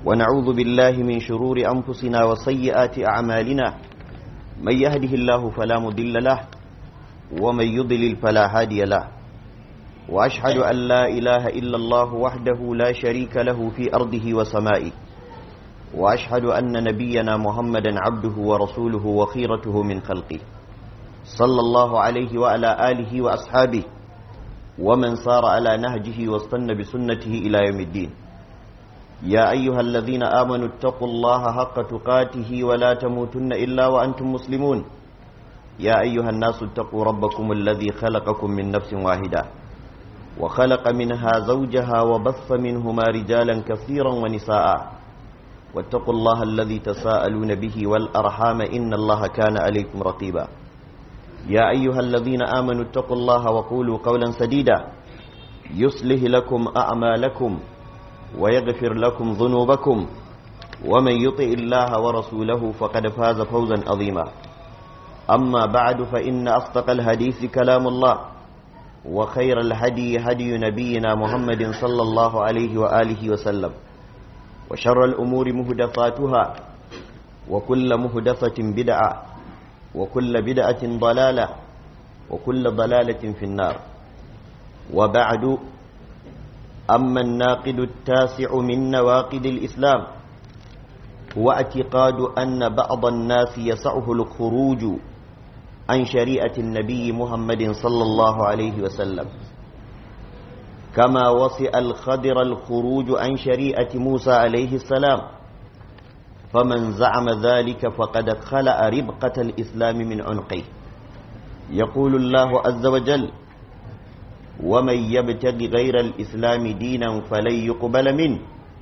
ونعوذ بالله من شرور أنفسنا وسيئات أعمالنا من يهده الله فلا مضل له ومن يضلل فلا هادي له وأشهد أن لا إله إلا الله وحده لا شريك له في أرضه وسمائه وأشهد أن نبينا محمدا عبده ورسوله وخيرته من خلقه صلى الله عليه وعلى آله وأصحابه ومن صار على نهجه واستنى بسنته إلى يوم الدين يا أيها الذين آمنوا اتقوا الله حق تقاته ولا تموتن إلا وأنتم مسلمون يا أيها الناس اتقوا ربكم الذي خلقكم من نفس واحدة وخلق منها زوجها وبث منهما رجالا كثيرا ونساء واتقوا الله الذي تساءلون به والأرحام إن الله كان عليكم رقيبا يا أيها الذين آمنوا اتقوا الله وقولوا قولا سديدا يصلح لكم أعمالكم ويغفر لكم ذنوبكم ومن يطع الله ورسوله فقد فاز فوزا عظيما أما بعد فإن أصدق الحديث كلام الله وخير الهدي هدي نبينا محمد صلى الله عليه وآله وسلم وشر الأمور مهدفاتها وكل مهدفة بدعة وكل بدعة ضلالة وكل ضلالة في النار وبعد أما الناقد التاسع من نواقد الإسلام هو اعتقاد أن بعض الناس يسعه الخروج عن شريعة النبي محمد صلى الله عليه وسلم كما وصئ الخضر الخروج عن شريعة موسى عليه السلام فمن زعم ذلك فقد خلأ ربقة الإسلام من عنقه يقول الله عز وجل ومن يبتغ غير الإسلام دينا فلن يقبل منه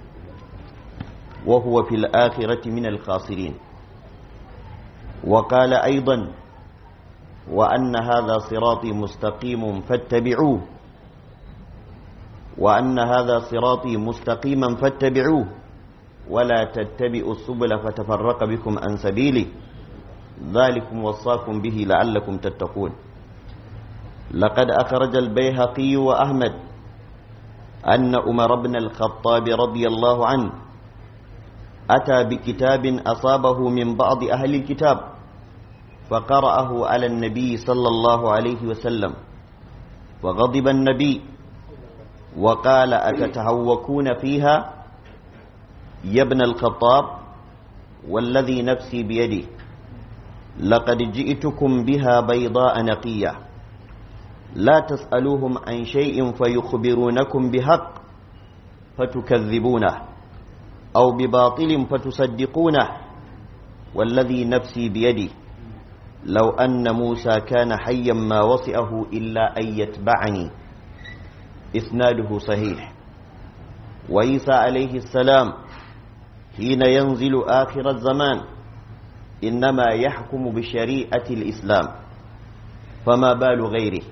وهو في الآخرة من الخاسرين وقال أيضا وأن هذا صراطي مستقيم فاتبعوه وأن هذا صراطي مستقيما فاتبعوه ولا تتبعوا السبل فتفرق بكم عن سبيله ذلكم وصاكم به لعلكم تتقون لقد أخرج البيهقي وأحمد أن أمر بن الخطاب رضي الله عنه أتى بكتاب أصابه من بعض أهل الكتاب فقرأه على النبي صلى الله عليه وسلم وغضب النبي وقال أتتهوكون فيها يا ابن الخطاب والذي نفسي بيده لقد جئتكم بها بيضاء نقية لا تسألوهم عن شيء فيخبرونكم بحق فتكذبونه أو بباطل فتصدقونه والذي نفسي بيده لو أن موسى كان حيا ما وصئه إلا أن يتبعني إسناده صحيح وعيسى عليه السلام حين ينزل آخر الزمان إنما يحكم بشريعة الإسلام فما بال غيره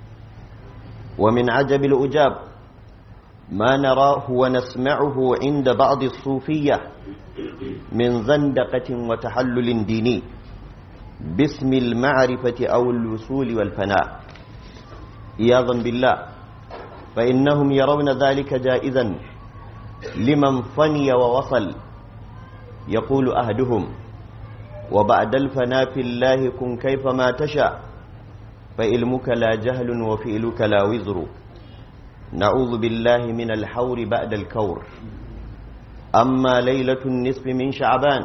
ومن عجب الأجاب ما نراه ونسمعه عند بعض الصوفية من زندقة وتحلل ديني باسم المعرفة أو الوصول والفناء إياظا بالله فإنهم يرون ذلك جائزا لمن فني ووصل يقول أهدهم وبعد الفناء في الله كن كيفما تشاء فإلمك لا جهل وفئلك لا وزر نعوذ بالله من الحور بعد الكور أما ليلة النصف من شعبان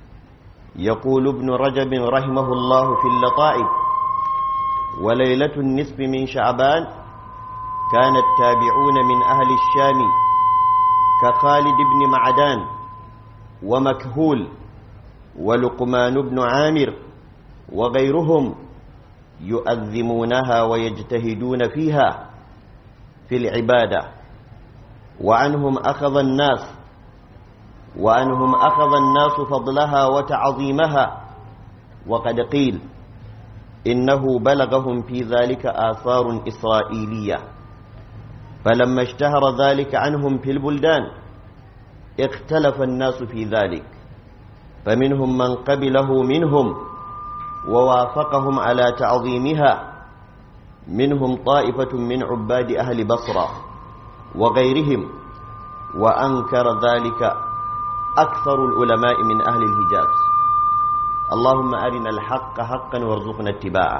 يقول ابن رجب رحمه الله في اللطائف وليلة النصف من شعبان كان التابعون من أهل الشام كخالد بن معدان ومكهول ولقمان بن عامر وغيرهم يؤذمونها ويجتهدون فيها في العبادة وعنهم أخذ الناس وعنهم أخذ الناس فضلها وتعظيمها وقد قيل إنه بلغهم في ذلك آثار إسرائيلية فلما اشتهر ذلك عنهم في البلدان اختلف الناس في ذلك فمنهم من قبله منهم ووافقهم على تعظيمها منهم طائفة من عباد أهل بصرة وغيرهم وأنكر ذلك أكثر العلماء من أهل الحجاز اللهم أرنا الحق حقا وارزقنا اتباعه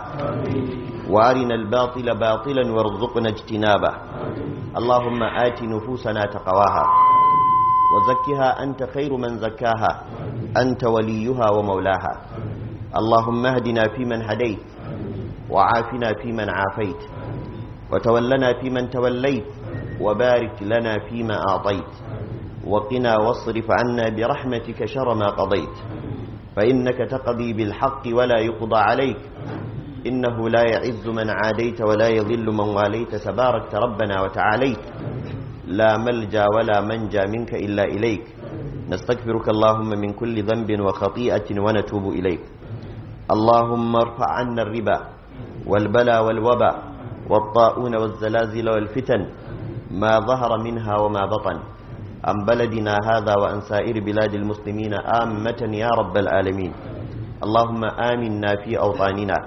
وأرنا الباطل باطلا وارزقنا اجتنابه اللهم آت نفوسنا تقواها وزكها أنت خير من زكاها أنت وليها ومولاها اللهم اهدنا فيمن هديت وعافنا فيمن عافيت وتولنا فيمن توليت وبارك لنا فيما أعطيت وقنا واصرف عنا برحمتك شر ما قضيت فإنك تقضي بالحق ولا يقضى عليك إنه لا يعز من عاديت ولا يضل من واليت تباركت ربنا وتعاليت لا ملجا ولا منجا منك إلا إليك نستغفرك اللهم من كل ذنب وخطيئة ونتوب إليك اللهم ارفع عنا الربا والبلا والوبا والطاعون والزلازل والفتن ما ظهر منها وما بطن عن بلدنا هذا وعن سائر بلاد المسلمين آمة يا رب العالمين اللهم آمنا في أوطاننا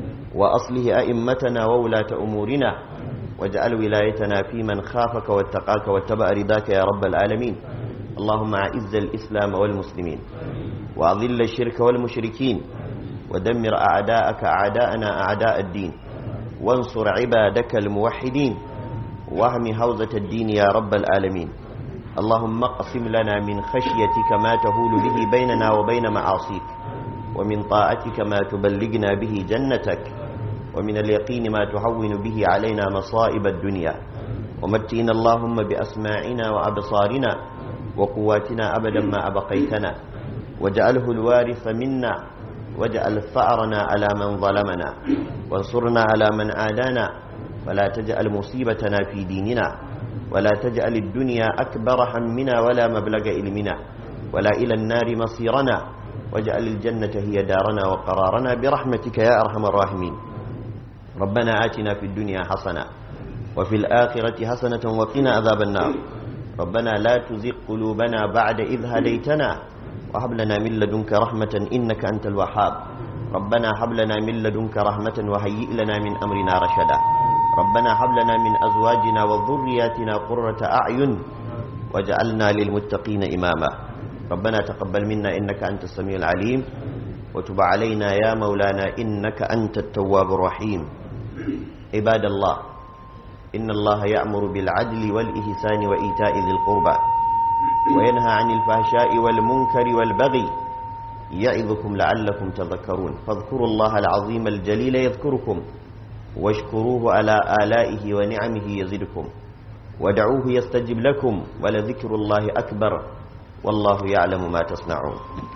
وأصله أئمتنا وولاة أمورنا واجعل ولايتنا في من خافك واتقاك واتبع رضاك يا رب العالمين اللهم أعز الإسلام والمسلمين وأضل الشرك والمشركين ودمر أعداءك أعداءنا أعداء الدين وانصر عبادك الموحدين واهم هوزة الدين يا رب العالمين اللهم اقسم لنا من خشيتك ما تهول به بيننا وبين معاصيك ومن طاعتك ما تبلغنا به جنتك ومن اليقين ما تهون به علينا مصائب الدنيا ومتئنا اللهم بأسماعنا وأبصارنا وقواتنا أبدا ما أبقيتنا واجعله الوارث منا واجعل ثأرنا على من ظلمنا وانصرنا على من عادانا ولا تجعل مصيبتنا في ديننا ولا تجعل الدنيا أكبر همنا ولا مبلغ علمنا ولا إلى النار مصيرنا واجعل الجنة هي دارنا وقرارنا برحمتك يا أرحم الراحمين ربنا آتنا في الدنيا حسنة وفي الآخرة حسنة وقنا عذاب النار ربنا لا تزغ قلوبنا بعد إذ هديتنا وهب لنا من لدنك رحمة إنك أنت الوهاب ربنا هب لنا من لدنك رحمة وهيئ لنا من أمرنا رشدا ربنا هب لنا من أزواجنا وذرياتنا قرة أعين واجعلنا للمتقين إماما ربنا تقبل منا إنك أنت السميع العليم وتب علينا يا مولانا إنك أنت التواب الرحيم عباد الله إن الله يأمر بالعدل والإحسان وإيتاء ذي القربى وينهى عن الفحشاء والمنكر والبغي يعظكم لعلكم تذكرون فاذكروا الله العظيم الجليل يذكركم واشكروه على آلائه ونعمه يزدكم ودعوه يستجب لكم ولذكر الله أكبر والله يعلم ما تصنعون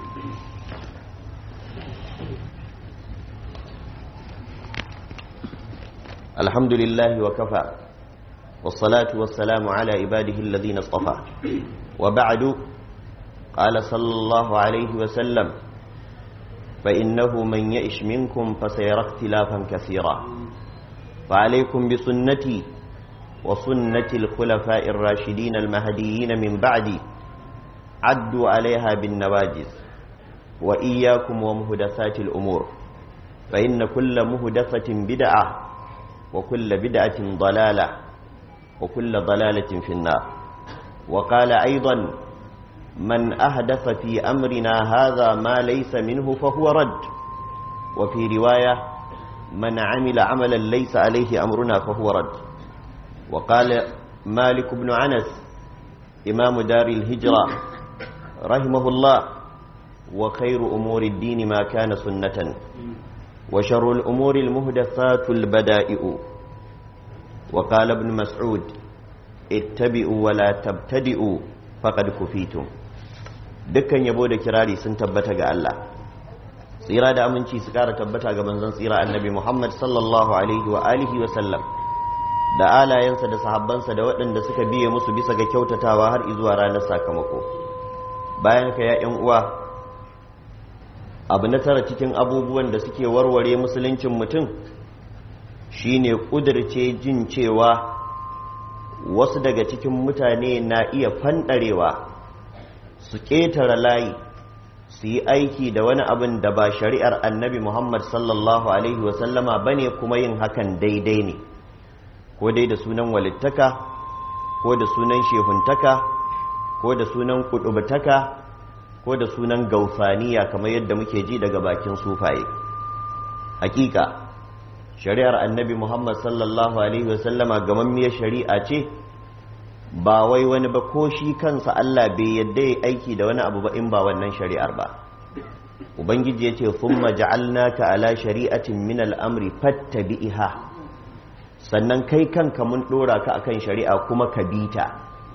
الحمد لله وكفى والصلاة والسلام على عباده الذين اصطفى وبعد قال صلى الله عليه وسلم فإنه من يئش منكم فسيرى اختلافا كثيرا فعليكم بسنتي وسنة الخلفاء الراشدين المهديين من بعدي عدوا عليها بالنواجز وإياكم ومهدثات الأمور فإن كل مهدثة بدعة وكل بدعة ضلالة وكل ضلالة في النار وقال أيضا من أهدف في أمرنا هذا ما ليس منه فهو رد وفي رواية من عمل عملا ليس عليه أمرنا فهو رد وقال مالك بن عنس إمام دار الهجرة رحمه الله وخير أمور الدين ما كان سنة وشر الأمور المهدثات البدائئ وقال ابن مسعود اتبعوا ولا تبتدئوا فقد كفيتم dukkan yabo da kirari sun tabbata ga Allah tsira da aminci su kara tabbata ga manzon tsira annabi Muhammad sallallahu alaihi wa alihi wa sallam da alayensa da sahabbansa da waɗanda suka biye musu bisa ga kyautatawa har izuwa ranar sakamako bayan ka ya ƴan uwa abu na tara cikin abubuwan da suke warware musuluncin mutum shine kudirce jin cewa wasu daga cikin mutane na iya fanɗarewa su ƙetare layi su yi aiki da wani abin da ba shari'ar annabi muhammad sallallahu alaihi wasallama ba ne kuma yin hakan daidai ne ko dai da sunan walittaka ko da sunan shehuntaka ko da sunan kudubtaka ko da sunan gausaniya kamar yadda muke ji daga bakin sufaye hakika shari'ar annabi muhammad sallallahu alaihi wasallama gamammiyar shari'a ce ba wai wani ba ko shi kansa allah bai yadda ya aiki da wani abu ba in ba wannan shari'ar ba ubangiji ya ce thumma ja'alnaka ala shari'atin min al'amri fattabi'iha sannan kai kanka mun dora ka akan shari'a kuma ka bita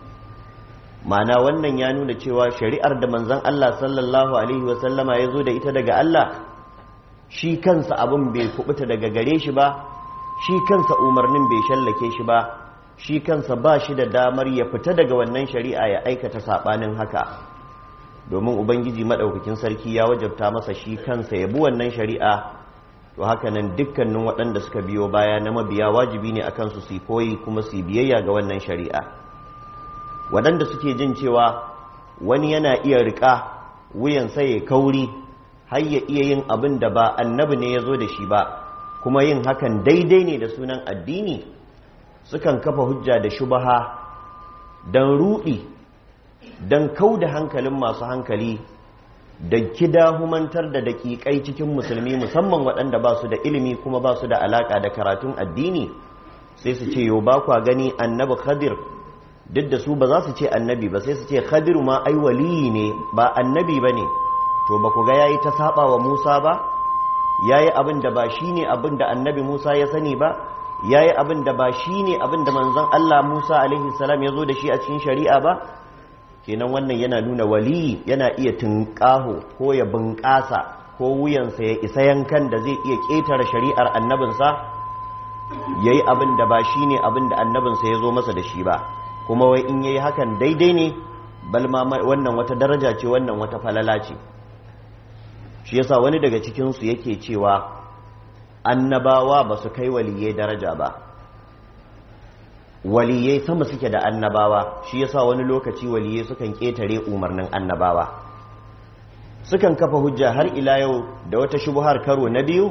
ma'ana wannan ya nuna cewa shari'ar da manzon Allah sallallahu alaihi wasallama ya zo da ita daga Allah shi kansa abin bai kubuta daga gare shi ba shi kansa umarnin bai shallake shi ba shi kansa ba shi da damar ya fita daga wannan shari'a ya aikata sabanin haka domin ubangiji madaukakin sarki ya wajabta masa shi kansa ya bi wannan shari'a to haka nan dukkanin waɗanda suka biyo baya na mabiya wajibi ne akan su su koyi kuma su biyayya ga wannan shari'a waɗanda suke jin cewa wani yana iya riƙa wuyansa ya kauri har ya iya yin abin da ba annabi ne ya zo da shi ba kuma yin hakan daidai ne da sunan addini sukan kafa hujja da shubaha don ruɗi don kau da hankalin masu hankali da kidahumantar da daƙiƙai cikin musulmi musamman waɗanda ba su da ilimi kuma ba su da alaƙa da karatun addini sai su ce yau ba kwa gani annabi khadir duk da su ba za su ce annabi ba sai su ce khadiru ma ai waliyi ne ba annabi ba ne to ba ku ga yayi ta saba wa Musa ba yayi abin da ba shine abin da annabi Musa ya sani ba yayi abin da ba shine abin da manzon Allah Musa alaihi salam ya zo da shi a cikin shari'a ba kenan wannan yana nuna waliyi yana iya tunƙaho ko ya bunƙasa ko wuyansa ya isa yankan da zai iya ƙetare shari'ar annabinsa yayi abin da ba shine abin da annabinsa ya zo masa da shi ba kuma wai in yayi hakan daidai ne balma wannan wata daraja ce wannan wata falala ce shi yasa wani daga cikinsu yake cewa annabawa ba su kai waliyai daraja ba waliyai sama suke da annabawa shi yasa wani lokaci waliyai sukan ƙetare umarnin annabawa sukan kafa hujja har ila yau da wata shubuhar karo na biyu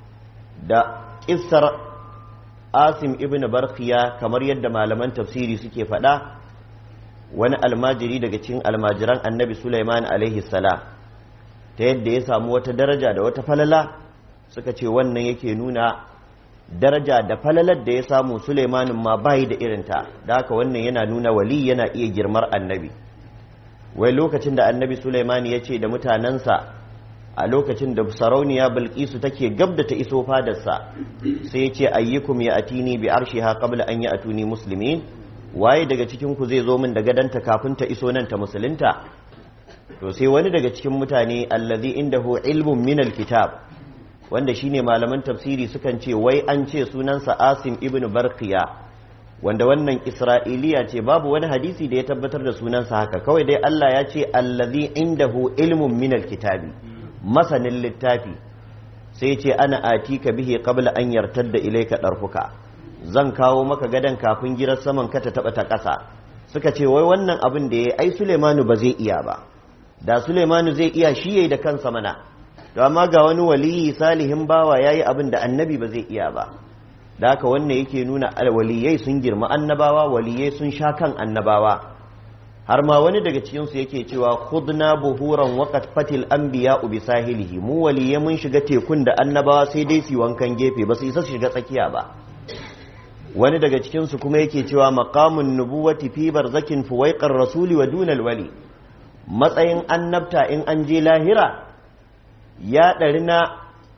da ƙissar asim ibn barkiya kamar yadda malaman tafsiri suke faɗa wani almajiri daga cikin almajiran annabi sulaiman alaihi salam ta yadda ya samu wata daraja da wata falala suka ce wannan yake nuna daraja da falalar da ya samu Sulaimanin ma bayi da irinta da haka wannan yana nuna wali yana iya girmar annabi wai lokacin da annabi Sulaimani ya ce da mutanensa a lokacin da sarauniya bilkisu take gab da ta iso fadarsa sai ya ce ayyukum ya atini bi arshiha qabla an ya atuni muslimin waye daga cikin ku zai zo min da gadanta kafin ta iso nan ta musulunta to sai wani daga cikin mutane allazi indahu ilmun min alkitab wanda shine malaman tafsiri sukan ce wai an ce sunansa Asim ibn Barqiya wanda wannan Isra'iliya ce babu wani hadisi da ya tabbatar da sunansa haka kawai dai Allah ya ce allazi indahu ilmun min alkitabi masanin littafi sai ce ana atika bihi qabla an yartadda ilayka darfuka zan kawo maka gadan kafin girar saman ka ta taba ta ƙasa suka ce wai wannan abin da yayi ai Sulaimanu ba zai iya ba da Sulaimanu zai iya shi yayi da kansa mana to amma ga wani waliyi salihin bawa yayi abin da annabi ba zai iya ba da haka wannan yake nuna waliyai sun girma annabawa waliyai sun sha kan annabawa har ma wani daga cikin su yake cewa khudna buhuran waqat fatil anbiya bi sahilihi mu waliyai mun shiga tekun da annabawa sai dai su wankan gefe ba su isa su shiga tsakiya ba wani daga cikin su kuma yake cewa maqamun nubuwati fi barzakin fuwaiqar rasuli wa dunal wali matsayin annabta in an je lahira ya ɗari na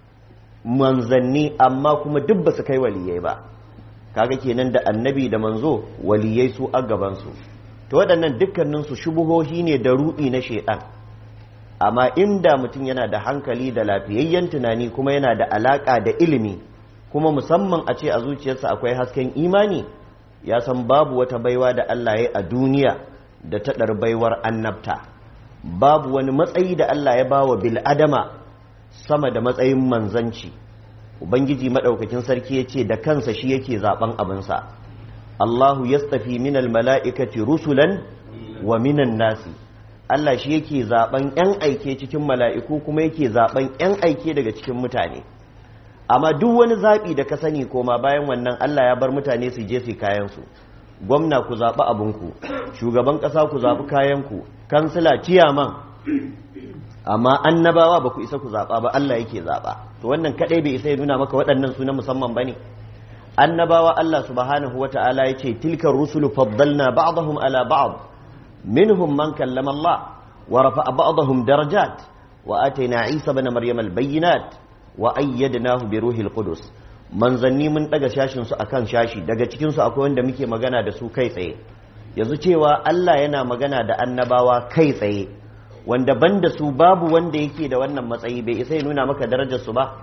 manzanni amma kuma duk ba su kai waliyai ba kaga kenan da annabi da manzo waliyai su a gabansu to waɗannan dukkaninsu shubuhohi ne da ruɗi na shaiɗan amma inda mutum yana da hankali da lafiyayyen tunani kuma yana da alaƙa da ilimi kuma musamman a ce a zuciyarsa akwai hasken imani ya san babu wata baiwa da Allah ya a duniya da taɗar baiwar annabta babu wani matsayi da Allah ya bawa bil'adama sama da matsayin manzanci ubangiji maɗaukakin sarki ya ce da kansa shi yake zaɓen abinsa Allahu yastafi minal mala'ikati rusulan wa minan nasi Allah shi yake zaɓen ‘yan aike cikin mala'iku kuma yake zaɓen ‘yan aike daga cikin mutane amma duk wani zaɓi da ka sani koma bayan wannan Allah ya bar mutane su je su kayansu gwamna ku zaɓi abinku shugaban ƙasa ku zaɓi kayanku kansila ciyaman amma annabawa ba ku isa ku zaɓa ba Allah yake zaɓa to wannan kaɗai bai isa ya nuna maka waɗannan su na musamman ba ne annabawa Allah subhanahu wa ta'ala ya ce tilkar rusulu faddalna ba'dahum ala ba'd minhum man kallama Allah wa rafa'a ba'dahum darajat wa atayna Isa ibn Maryam al-bayyinat wa ayyadnahu bi ruhil qudus manzanni mun daga shashin su akan shashi daga cikin su akwai wanda muke magana da su kai tsaye yanzu cewa Allah yana magana da annabawa kai tsaye wanda banda su babu wanda yake da wannan matsayi bai isa ya nuna maka darajar su ba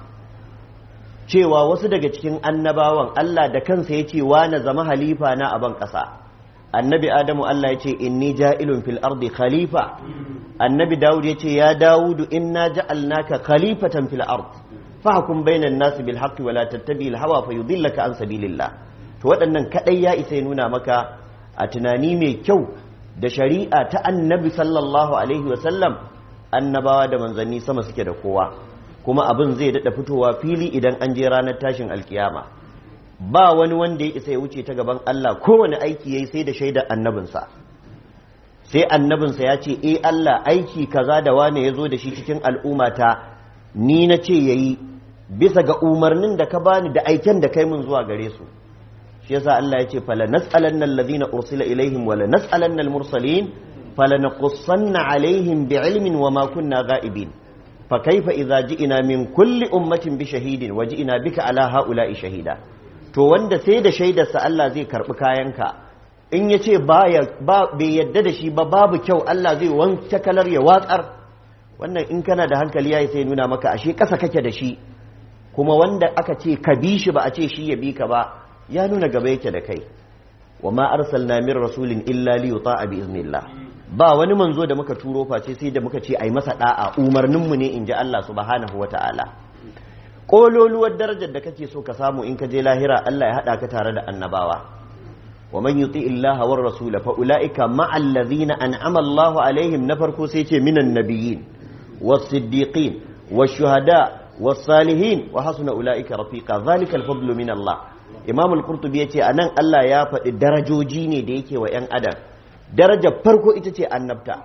cewa wasu daga cikin annabawan Allah da kansa ya ce wa na zama halifa na a ban ƙasa annabi adamu Allah ya ce inni ja'ilun fil ardi khalifa annabi dawud ya ce ya dawudu inna ja'alnaka khalifatan fil ard fahkum bainan nas bil haqqi wa la tattabi al hawa fayudillaka an sabilillah to waɗannan kadai ya isa ya nuna maka a tunani mai kyau da shari'a ta annabi sallallahu alaihi wa sallam annabawa da manzanni sama suke da kowa kuma abin zai daɗa fitowa fili idan an je ranar tashin alkiyama ba wani wanda ya isa ya wuce ta gaban Allah kowane aiki yayi sai da shaidar annabinsa sai annabinsa ya ce eh Allah aiki kaza da wane ya zo da shi cikin al'ummata ni na ce yayi bisa ga umarnin da ka bani da aiken da kai mun zuwa gare su shi yasa Allah ya ce fala nas'alanna alladhina ursila ilaihim wala nas'alanna al-mursalin fala naqussanna alaihim bi'ilmin wama kunna ga'ibin فكيف إذا جئنا من كل أمة بشهيد وجئنا بك على هؤلاء شهيدا to wanda sai da shaidarsa Allah zai karɓi kayanka in ya ce bai yadda da shi ba babu kyau Allah zai wanke kalar ya watsar wannan in kana da hankali ya sai nuna maka ashe ƙasa kake da shi kuma wanda aka ce ka bi shi ba a ce shi ya bi ka ba ya nuna gaba yake da kai wa ma arsalna min rasulin illa li yuta'a bi iznillah ba wani manzo da muka turo face sai da muka ce ai masa da'a umarninmu ne in ji Allah subhanahu wata'ala kololuwar darajar da kake so ka samu in ka je lahira Allah ya hada ka tare da annabawa wa man yuti illaha war rasul fa ulaika ma'al ladhina an'ama Allah alaihim na farko sai ce minan nabiyyin was siddiqin was shuhada was salihin wa hasuna ulaika rafiqa zalika al fadlu min Allah imam al-qurtubi yace anan Allah ya faɗi darajoji ne da yake wa 'yan adam darajar farko ita ce annabta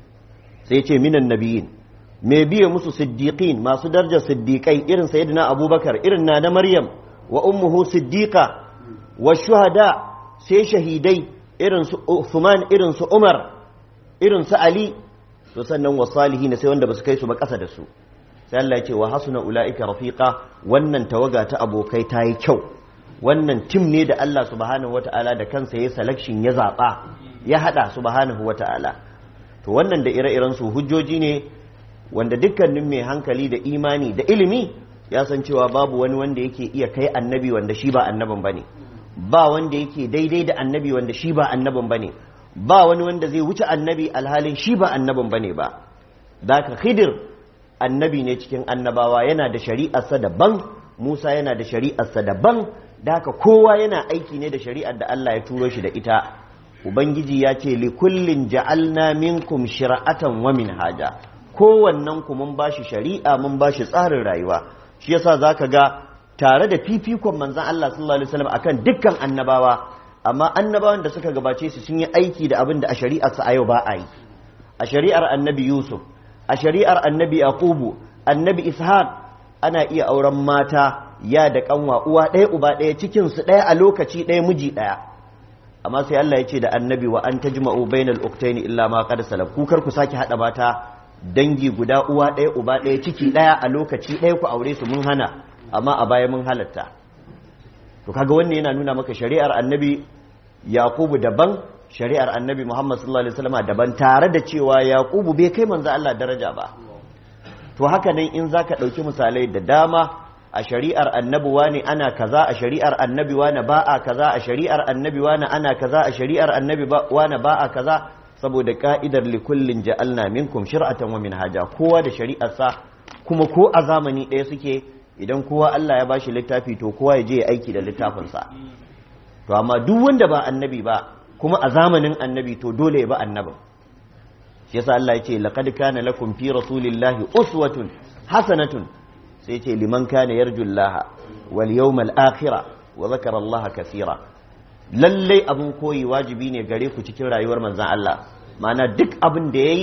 sai ce minan nabiyin mai biye musu siddiqin masu darajar siddiqai irin sayyidina abubakar irin na na maryam wa ummuhu siddiqa wa shuhada sai shahidai irin su Uthman irin su Umar irin su Ali to sannan wa salihin sai wanda basu kai su ba kasa da su sai Allah ya ce wa hasuna ulaika rafiqa wannan tawaga ta abokai ta yi kyau wannan tim ne da Allah subhanahu wataala da kansa ya selection ya zaba ya hada subhanahu wata'ala to wannan da ire-iren su hujjoji ne wanda dukkanin mai hankali da imani da ilimi ya san cewa babu wani wanda yake iya kai annabi wanda shi ba annabin bane ba wanda yake daidai da annabi wanda shi ba annabin bane ba wani wanda zai wuce annabi alhalin shi ba annabin bane ba daka khidir annabi ne cikin annabawa yana da shari'arsa daban Musa yana da shari'arsa daban daka kowa yana aiki ne da shari'ar da Allah ya turo shi da ita ubangiji ya ce likullin ja'alna minkum shir'atan wa minhaja kowannen ku mun bashi shari'a mun bashi tsarin rayuwa shi yasa zaka ga tare da fifikon manzon Allah sallallahu alaihi wasallam akan dukkan annabawa amma annabawan da suka gabace su sun yi aiki da abin da a shari'ar sa a yau ba a yi a shari'ar annabi Yusuf a shari'ar annabi Yaqubu annabi Ishaq ana iya auren mata ya da kanwa uwa ɗaya uba ɗaya cikin su ɗaya a lokaci ɗaya miji ɗaya amma sai Allah ya ce da annabi wa an tajma'u bainal uktaini illa ma qad salaf ku kar ku sake hada mata dangi guda uwa ɗaya uba ɗaya ciki ɗaya a lokaci ɗaya ku aure su mun hana amma a baya mun halatta to kaga wannan yana nuna maka shari'ar annabi yaqubu daban shari'ar annabi muhammad sallallahu alaihi wasallam daban tare da cewa yaqubu bai kai manzo Allah daraja ba to haka nan in zaka dauki misalai da dama a shari'ar annabuwa ne ana kaza a shari'ar annabiwa na ba a kaza a shari'ar annabiwa na ana kaza a shari'ar annabiwa na ba a kaza saboda ka'idar likullin ja'alna minkum shir'atan wa minhaja kowa da shari'arsa kuma ko a zamani ɗaya suke idan kowa Allah ya bashi littafi to kowa ya je ya aiki da littafinsa to amma duk wanda ba annabi ba kuma a zamanin annabi to dole ya ba annabin shi yasa Allah ya ce laqad kana lakum fi rasulillahi uswatun hasanatun sai ce liman kana yarjullaha wal yawmal akhira wa zakara Allah kaseera lalle abun koyi wajibi ne gare ku cikin rayuwar manzon Allah ma'ana duk abin da yayi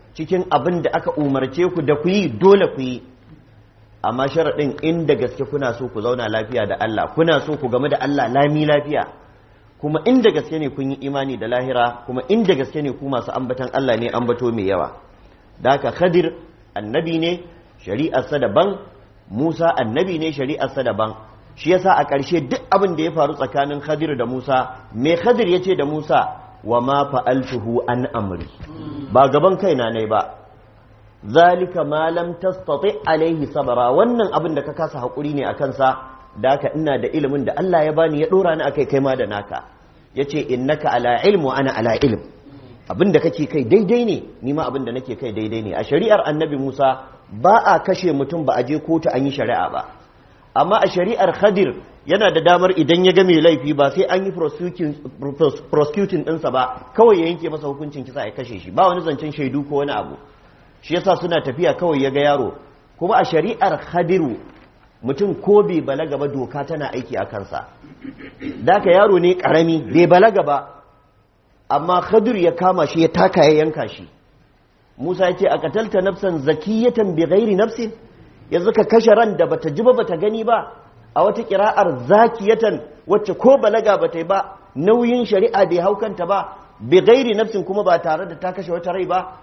cikin abin da aka umarce ku da ku yi dole ku yi amma sharaɗin inda gaske kuna so ku zauna lafiya da Allah kuna so ku game da Allah lami lafiya kuma inda gaske ne kun yi imani da lahira kuma inda gaske ne ku masu ambatan Allah ne ambato mai yawa da haka khadir annabi ne shari'arsa daban musa annabi ne shari'arsa daban shi yasa a ƙarshe duk abin da ya faru tsakanin khadir da musa me khadir ya ce da musa wa ma fa'altuhu an amri ba gaban kaina ne ba zalika ma lam tastati alaihi sabara wannan abin da ka kasa hakuri ne akan sa da haka ina da ilimin da Allah ya bani ya dora ni akai kai ma da naka yace innaka ala ilmu ana ala ilm abin da kake kai daidai ne ni ma abin da nake kai daidai ne a shari'ar annabi Musa ba a kashe mutum ba a je kotu an yi shari'a ba amma a shari'ar Khadir yana da damar idan ya ga mai laifi ba sai an yi prosecuting ɗinsa ba kawai ya yanke masa hukuncin kisa ya kashe shi ba wani zancen shaidu ko wani abu shi yasa suna tafiya kawai ya ga yaro kuma a shari'ar Khadiru mutum ko bai balaga ba doka tana aiki a kansa daka yaro ne karami bai balaga ba amma Khadir ya kama shi ya taka ya yanka shi Musa ya ce a katalta nafsan zakiyatan bi ghairi nafsin yanzu ka kashe ran da bata ji ba bata gani ba a wata kira'ar zakiyatan wacce ko balaga bata yi ba nauyin shari'a bai haukanta ba bi ghairi nafsin kuma ba tare da ta kashe wata rai ba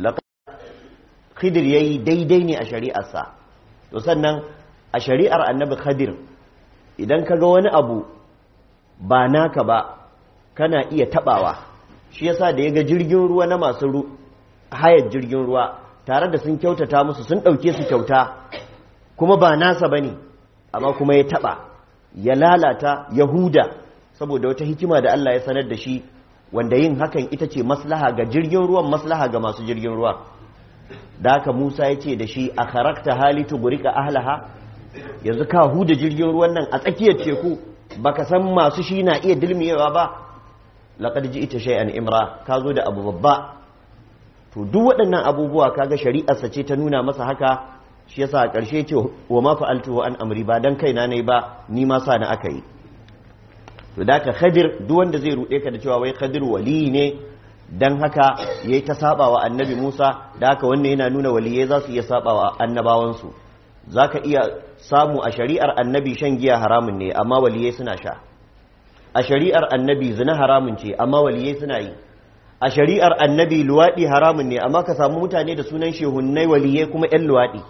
Khidir yayi daidai ne a shari'arsa to sannan a shari'ar annabi Khadir idan ka ga wani abu ba naka ba kana iya tabawa shi yasa da ya ga jirgin ruwa na masu hayar jirgin ruwa tare da sun kyautata musu sun ɗauke su kyauta kuma ba nasa ba ne amma kuma ya taɓa ya lalata yahuda saboda wata hikima da Allah ya sanar da shi wanda yin hakan ita ce maslaha ga jirgin ruwan maslaha ga masu jirgin ruwa da haka musa ya ce da shi a karakta halitu gurika ahlaha yanzu ka huda jirgin ruwan nan a tsakiyar teku baka san masu shi na iya dilmiyewa ba laqad ita shay'an imra ka zo da abu babba to duk waɗannan abubuwa kaga shari'arsa ce ta nuna masa haka shi yasa a ƙarshe ce wa ma fa'altu an amri ba dan kaina ne ba ni ma sa na aka yi to da ka khadir duk wanda zai ruɗe ka da cewa wai khadir wali ne dan haka yayi ta saba wa annabi Musa da haka wannan yana nuna waliyai za su iya saba wa annabawansu zaka iya samu a shari'ar annabi shan giya haramun ne amma waliyai suna sha a shari'ar annabi zina haramun ce amma waliyai suna yi a shari'ar annabi luwaɗi haramun ne amma ka samu mutane da sunan shehunnai waliyai kuma 'yan luwaɗi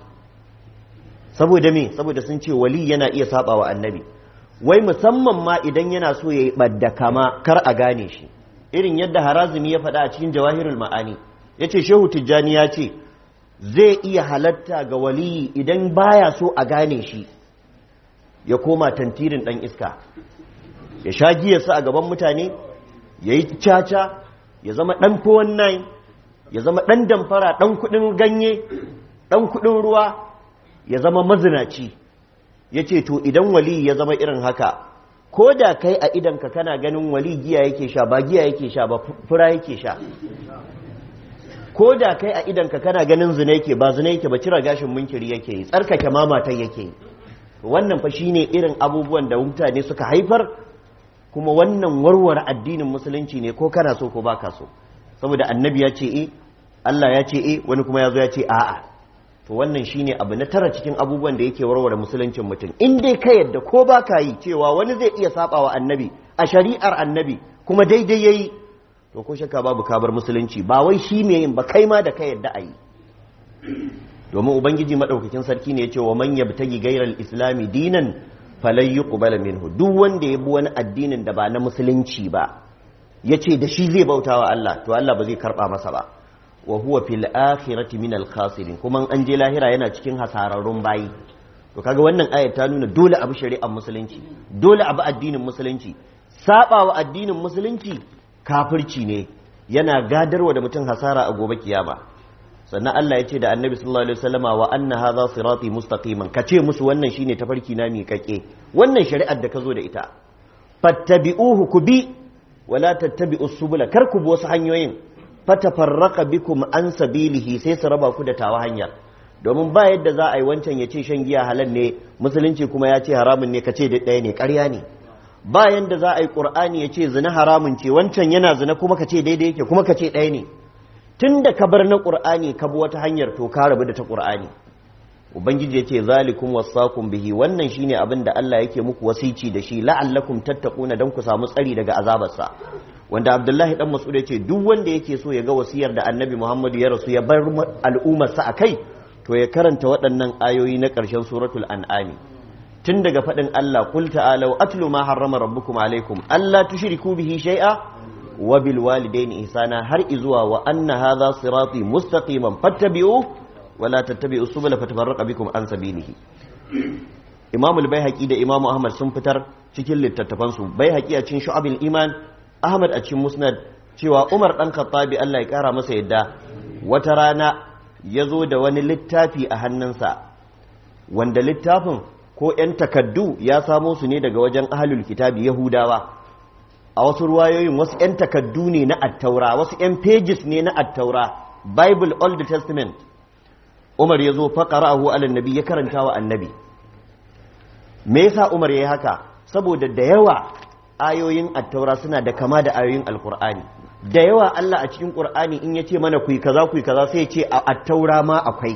saboda me saboda sun ce wali yana iya saba wa annabi wai musamman ma idan yana so ya yi ɓadda kama kar a gane shi irin yadda harazumi ya faɗa a cikin jawahirul ma'ani ya ce shehu tijjani ya ce zai iya halatta ga waliyi idan baya so a gane shi ya koma tantirin ɗan iska ya sha giyarsa a gaban mutane ya yi caca ya zama ɗan fowon nai ya zama ɗan damfara ɗan kuɗin ganye ɗan kuɗin ruwa ya zama mazinaci ya ce to idan wali ya zama irin haka ko da kai a idanka kana ganin wali giya yake sha ba giya yake sha ba fura yake sha ko da kai a idanka kana ganin zina yake ba zina yake ba cira gashin munkiri yake yi tsarkake mamatan yake yi wannan fa shine irin abubuwan da mutane suka haifar kuma wannan warware addinin musulunci ne ko kana so ko baka so saboda annabi ya ce e Allah ya ce e wani kuma ya zo ya ce a'a to wannan shine abu na tara cikin abubuwan da yake warware musuluncin mutum in dai ka yadda ko baka yi cewa wani zai iya saba wa annabi a shari'ar annabi kuma daidai yayi to ko shakka babu kabar musulunci ba wai shi me yin ba kai ma da ka yadda a yi domin ubangiji madaukakin sarki ne ya ce wa man yabtagi ghayral islami dinan falai yi minhu duk wanda ya bi wani addinin da ba na musulunci ba ya ce da shi zai bauta wa Allah to Allah ba zai karɓa masa ba wa huwa fil akhirati min al khasirin kuma an je lahira yana cikin hasararrun bayi to kaga wannan ayat ta nuna dole abu shari'ar musulunci dole abu addinin musulunci saba wa addinin musulunci kafirci ne yana gadarwa da mutum hasara a gobe kiyama sannan Allah ya ce da annabi sallallahu alaihi wasallama wa anna hadha sirati mustaqiman kace musu wannan shine tafarki na miƙaƙe wannan shari'ar da ka zo da ita fattabi'uhu ku bi wala tattabi'us subula kar ku bi wasu hanyoyin fatafarraqa bikum an sabilihi sai su raba ku da tawa hanyar domin ba yadda za a yi wancan ya ce shan giya halal ne musulunci kuma ya ce haramun ne kace da ɗaya ne ƙarya ne ba yadda za a yi ƙur'ani ya ce zina haramun ce wancan yana zina kuma kace daidai yake kuma kace ɗaya ne tunda ka bar na qur'ani ka bi wata hanyar to ka rabu da ta qur'ani ubangiji yace zalikum wasaqum bihi wannan shine abin da Allah yake muku wasici da shi la'allakum tattaquna dan ku samu tsari daga azabarsa wanda Abdullahi dan Mas'ud yace duk wanda yake so ya ga wasiyar da Annabi Muhammad ya rasu ya bar al'ummarsa akai to ya karanta waɗannan ayoyi na ƙarshen suratul an'ami tun daga faɗin Allah qul ta'alu atlu ma harrama rabbukum alaikum alla tushriku bihi shay'a wa bil walidayni ihsana har izuwa wa anna hadha sirati mustaqiman fattabi'u wa la tattabi'u subula fatafarraqa bikum an sabilihi Imam al-Baihaqi da Imam Ahmad sun fitar cikin littattafan su Baihaqi a cikin Shu'abul Iman Ahmad a cikin Musnad cewa Umar dan Khattabi Allah ya kara masa yadda wata rana ya zo da wani littafi a hannunsa wanda littafin ko 'yan takaddu ya samo su ne daga wajen ahalul kitabi yahudawa a wasu ruwayoyin wasu 'yan takaddu ne na attaura wasu 'yan pages ne na attaura bible old testament umar ya zo faƙara'ahu alal nabi ya karanta wa annabi me yasa umar ya yi haka saboda da yawa ayoyin attaura suna da kama da ayoyin alkur'ani da yawa Allah a cikin Qur'ani in yace mana kuyi kaza kuyi kaza sai yace a attaura ma akwai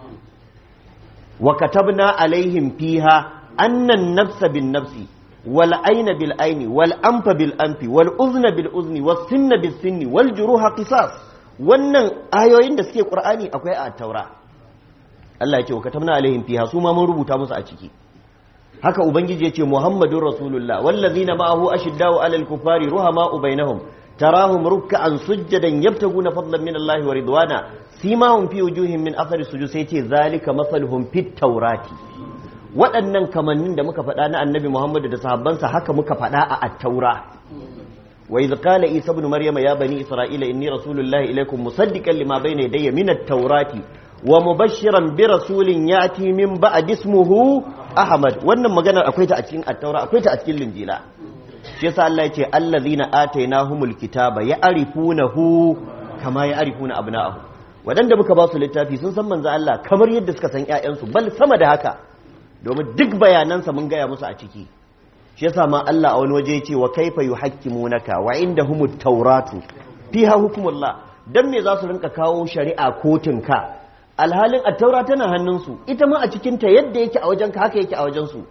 wa katabna alaihim fiha annan nafsa bin nafsi wal ayna bil ayni wal anfa bil anfi wal uzna bil uzni was sinna bis sinni wal juruha qisas wannan ayoyin da suke Qur'ani akwai a attaura Allah yace wa katabna alaihim fiha su ma mun rubuta musu a ciki haka ubangiji yace muhammadur rasulullah wallazina ma'ahu ashiddau alal kufari ruhama'u bainahum تراهم ركعا سجدا يبتغون فضلا من الله ورضوانا سيماهم في وجوههم من اثر السجود سيتي ذلك مثلهم في التوراة waɗannan kamannin da muka faɗa na annabi Muhammad da sahabbansa haka muka faɗa a at-taura wa idh qala isa ibn maryam ya bani isra'ila inni rasulullahi ilaykum musaddiqan lima bayna yadayya min at-taurati wa mubashshiran bi rasulin ya'ti min ba'd ismuhu ahmad wannan maganar akwai ta a cikin at-taura akwai ta a cikin linjila shi yasa Allah ya ce allazina atainahumul kitaba ya'rifunahu kama ya'rifuna abna'ahu wadanda muka ba su littafi sun san manzo Allah kamar yadda suka san ƴaƴansu bal sama da haka domin duk bayanansa mun gaya musu a ciki shi yasa ma Allah a wani waje ya ce wa kaifa yuhakkimunaka wa indahumut tawratu fiha hukmullah dan me za su rinka kawo shari'a kotun ka alhalin at-taura tana hannunsu ita ma a cikin ta yadda yake a wajenka haka yake a wajensu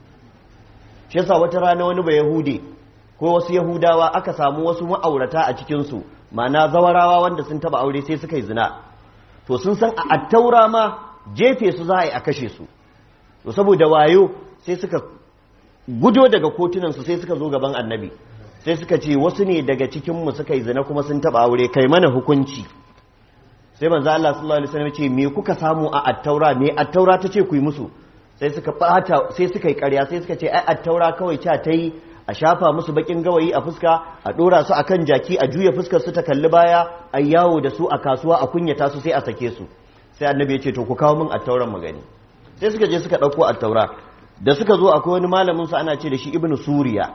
shi yasa wata rana wani ba yahude ko wasu yahudawa aka samu wasu ma'aurata a cikinsu ma'ana zawarawa wanda sun taba aure sai suka yi zina to sun san a attaura ma jefe su za a yi a kashe su to saboda wayo sai suka gudo daga kotunansu sai suka zo gaban annabi sai suka ce wasu ne daga cikinmu suka yi zina kuma sun taba aure kai mana hukunci sai manzo Allah sallallahu alaihi wasallam ce me kuka samu a attaura me attaura ta ce ku yi musu sai suka bata sai suka yi ƙarya sai suka ce ai attaura kawai ca ta yi a shafa musu bakin gawayi a fuska a dora su akan jaki a juya fuskar su ta kalli baya a yawo da su a kasuwa a kunyata su sai a sake su sai annabi ya ce to ku kawo min attauran magani sai suka je suka ɗauko attaura da suka zo akwai wani malamin su ana ce da shi ibnu suriya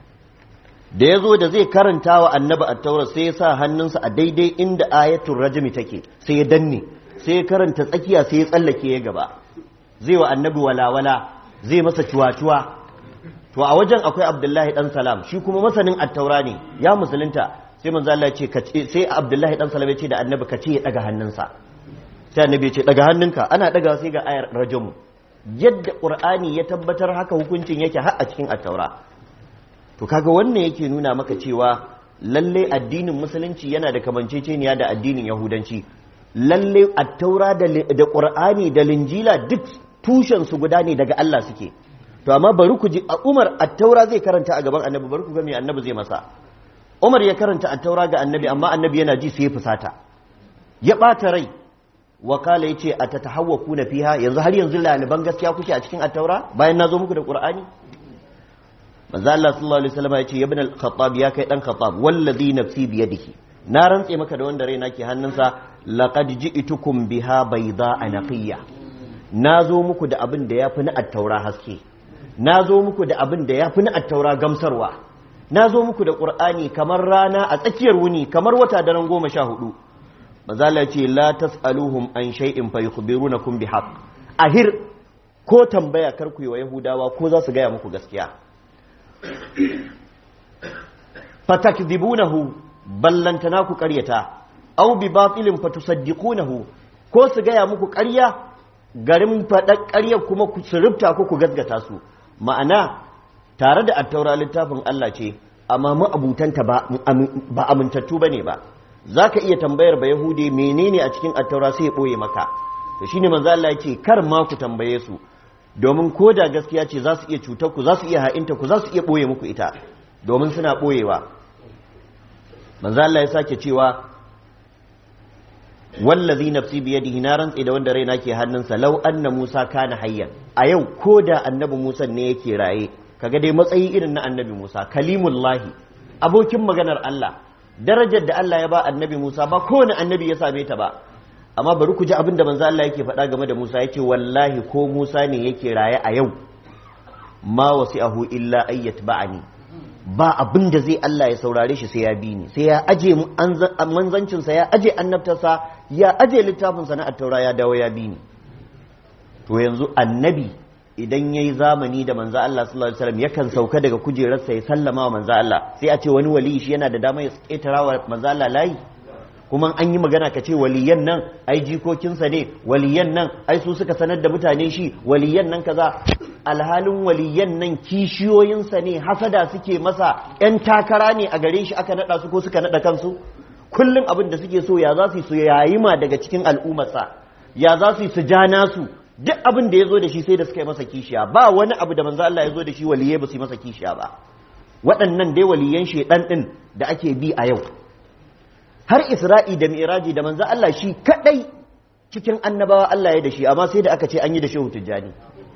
da ya zo da zai karanta wa annabi attaura sai ya sa hannunsa a daidai inda ayatul rajmi take sai ya danne sai ya karanta tsakiya sai ya tsallake ya gaba zai wa annabi walawala zai masa cuwa-cuwa to a wajen akwai abdullahi dan salam shi kuma masanin attaura ne ya musulunta sai manzo Allah ya ce sai abdullahi dan salam ya ce da annabi ka ce ya daga hannunsa sai annabi ya ce daga hannunka ana daga sai ga ayar rajamu yadda qur'ani ya tabbatar haka hukuncin yake har a cikin attaura to kaga wannan yake nuna maka cewa lalle addinin musulunci yana da kamanceceniya da addinin yahudanci lalle attaura da qur'ani da linjila duk tushen su guda ne daga Allah suke to amma bari ku ji a Umar attaura zai karanta a gaban annabi bari ku ga me annabi zai masa Umar ya karanta attaura ga annabi amma annabi yana ji sai ya fusata ya bata rai wakala yace atatahawwakuna fiha yanzu har yanzu laliban gaskiya kuke a cikin attaura bayan nazo muku da qur'ani manzo Allah sallallahu alaihi wasallam yace ibn al-khattab ya kai dan khattab wallazi nafsi bi yadihi na rantse maka da wanda raina ke hannunsa laqad ji'tukum biha bayda anaqiyya nazo muku da abin da yafi na attaura haske nazo muku da abin da yafi na attaura gamsarwa nazo muku da qur'ani kamar rana a tsakiyar wuni kamar wata daren goma sha hudu manzo Allah yace la tasaluhum an shay'in fa yukhbirunakum bihaq ahir ko tambaya kar ku yi wa yahudawa ko za su gaya muku gaskiya fatakdibunahu ballantana ku karyata aw bi batilin fatusaddiqunahu ko su gaya muku ƙarya garin faɗar ƙarya kuma ku surubta ku ku gaskata su ma'ana tare da attaura littafin Allah ce amma ma'abutanta ba ba amintattu bane ba zaka iya tambayar ba yahudi menene a cikin attaura sai ya boye maka to shine manzo Allah yake kar ma ku tambaye su domin ko da gaskiya ce za su iya cutar ku za su iya ha'inta ku za su iya boye muku ita domin suna boyewa manzo Allah ya sake cewa wallazi nafsi biyadihi na rantsi da wanda raina ke hannunsa law anna Musa kana hayyan a yau ko da annabi Musa ne yake raye kaga dai matsayi irin na annabi Musa kalimullahi abokin maganar Allah darajar da Allah ya ba annabi Musa ba kowane annabi ya same ta ba amma bari ku ji abin da manzo Allah yake faɗa game da Musa yake wallahi ko Musa ne yake raye a yau ma wasi'ahu illa ayyat ba'ani ba abin da zai Allah ya saurare shi sai ya bi ni sai ya aje manzancinsa ya aje annabtarsa ya aje littafinsa na attaura ya dawo ya bi ni to yanzu annabi idan yayi zamani da manzo Allah sallallahu alaihi wasallam yakan sauka daga kujerarsa ya sallama wa manzo Allah sai a ce wani wali shi yana da dama ya ketara wa manzo Allah layi kuma an yi magana ka ce waliyan nan ai jikokinsa ne waliyan nan ai su suka sanar da mutane shi waliyan nan kaza alhalin waliyan nan kishiyoyinsa ne hasada suke masa yan takara ne a gare shi aka nada su ko suka nada kansu kullum abin da suke so ya za su su yayi ma daga cikin al'ummarsa ya za su su ja nasu duk abin da ya zo da shi sai da suka yi masa kishiya ba wani abu da manzo Allah ya zo da shi waliyai ba su yi masa kishiya ba waɗannan dai waliyan shedan din da ake bi a yau har isra'i da mi'raji da manzo Allah shi kadai cikin annabawa Allah ya da shi amma sai da aka ce an yi da shehu tijjani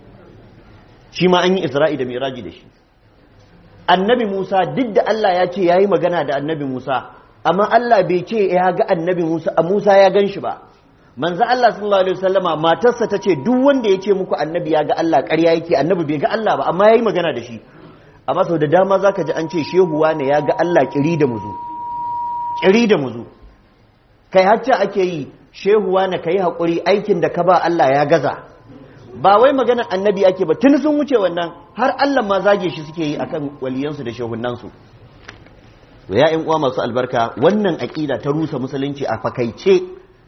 shi ma an yi isra'i da mi'raji da shi annabi Musa duk da Allah ya ce yayi magana da annabi Musa amma Allah bai ce ya ga annabi Musa a Musa ya gan shi ba manzo Allah sallallahu alaihi wasallama matarsa ta ce duk wanda ya ce muku annabi ya ga Allah ƙarya yake annabi bai ga Allah ba amma yayi magana da shi amma sau da dama zaka ji an ce shehuwa ne ya ga Allah kiri da muzu kiri da muzu kai hacca ake yi shehuwa na kai haƙuri aikin da ka ba Allah ya gaza ba wai magana annabi ake ba tun sun wuce wannan har Allah ma zage shi suke yi akan waliyansu da shehunansu to ya ƴan uwa masu albarka wannan aƙida ta rusa musulunci a fakaice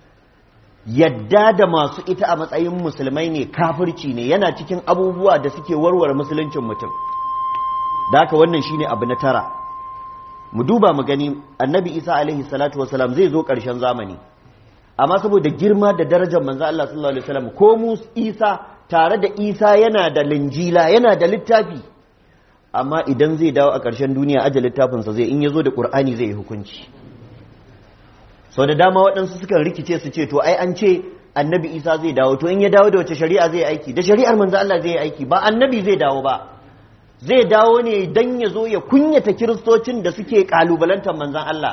yadda da masu ita a matsayin musulmai ne kafirci ne yana cikin abubuwa da suke warware musuluncin mutum da haka wannan shine abu na tara mu duba mu gani annabi isa alaihi salatu wasalam zai zo ƙarshen zamani amma saboda girma da darajar manzo Allah sallallahu alaihi wasallam ko mu isa tare da isa yana da linjila yana da littafi amma idan zai dawo a ƙarshen duniya aje littafinsa zai in ya zo da ƙur'ani zai yi hukunci sau da dama waɗansu sukan rikice su ce to ai an ce annabi isa zai dawo to in ya dawo da wace shari'a zai aiki da shari'ar manzo Allah zai aiki ba annabi zai dawo ba zai dawo ne dan ya zo ya kunyata kiristocin da suke kalubalantar manzon Allah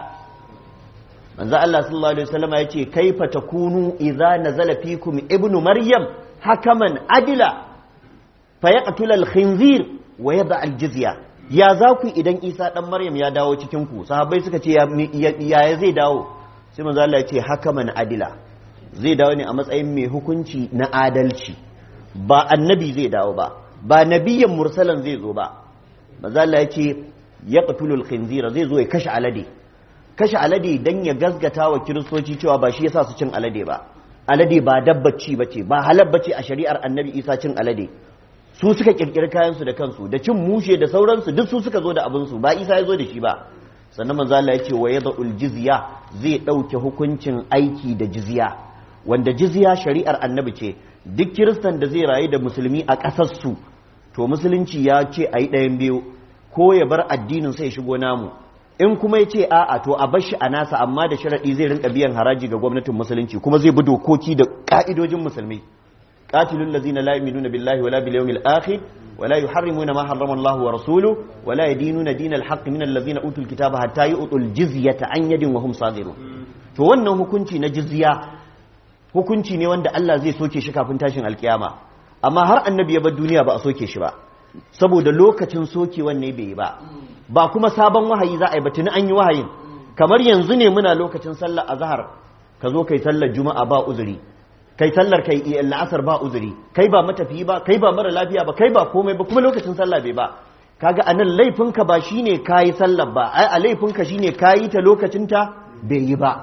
manzon Allah sallallahu alaihi wasallam ya ce kaifa takunu idza nazala fikum ibnu maryam hakaman adila fa yaqtul al-khinzir wa yada al-jizya ya za ku idan isa dan maryam ya dawo cikin ku sahabbai suka ce ya zai dawo sai manzo Allah ya ce hakaman adila zai dawo ne a matsayin mai hukunci na adalci ba annabi zai dawo ba ba nabiyan mursalan zai zo ba manzo Allah ya ce yaqtulul khinzira zai zo ya kashe alade kashe alade dan ya gasgata wa kiristoci cewa ba shi yasa su cin alade ba alade ba dabbaci bace ba halal bace a shari'ar annabi Isa cin alade su suka kirkiri kayansu da kansu da cin mushe da sauransu duk su suka zo da abinsu ba Isa ya zo da shi ba sannan manzo Allah ya ce wa yadul jizya zai dauke hukuncin aiki da jizya wanda jizya shari'ar annabi ce duk kiristan da zai rayu da musulmi a ƙasar su to musulunci ya ce a yi ɗayan biyu ko ya bar addinin sai shigo namu in kuma ya ce a'a to a bar shi a nasa amma da sharaɗi zai rinka biyan haraji ga gwamnatin musulunci kuma zai bi dokoki da ƙa'idojin musulmi qatilul ladzina la yu'minuna billahi wala bil yawmil akhir ولا يحرمون ما حرم الله ورسوله ولا يدينون دين الحق من الذين اوتوا الكتاب حتى يؤتوا الجزيه عن يد وهم صاغرون to wannan hukunci na jizya hukunci ne wanda Allah zai soke shi kafin tashin alkiyama amma har annabi ya bar duniya ba a soke shi ba saboda lokacin sokewan ne bai yi ba ba kuma sabon wahayi za a yi ba tuni an yi wahayin kamar yanzu ne muna lokacin sallar azhar ka zo kai sallar juma'a ba uzuri kai sallar kai la'asar ba uzuri kai ba matafiyi ba kai ba mara lafiya ba kai ba komai ba kuma lokacin sallah bai ba kaga anan laifinka ba shine kayi sallar ba ai a laifinka shine kayi ta lokacin ta bai yi ba